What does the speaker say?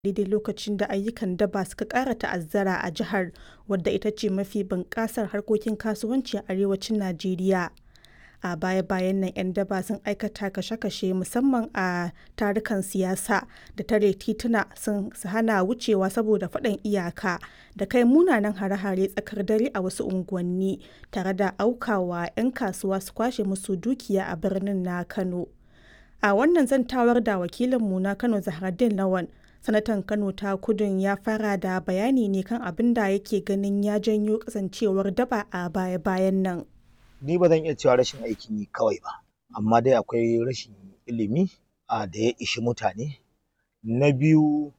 daidai lokacin da ayyukan daba suka ƙara ta'azzara a jihar wadda ita ce mafi bunƙasar harkokin kasuwanci a arewacin Najeriya. A baya-bayan nan 'yan daba sun aikata kashe-kashe musamman a tarukan siyasa da tare tituna su hana wucewa saboda faɗan iyaka da kai munanan hare-hare tsakar dare a wasu unguwanni tare da aukawa 'yan kasuwa su kwashe musu dukiya a birnin na Kano. A wannan zantawar da wakilinmu na Kano Zahraddeen Lawan sanatan kano ta kudun ya fara da bayani ne kan abin da yake ganin ya janyo kasancewar daba a baya-bayan nan ni ba zan iya cewa rashin aikin yi kawai ba amma dai akwai rashin ilimi a da ya ishi mutane na biyu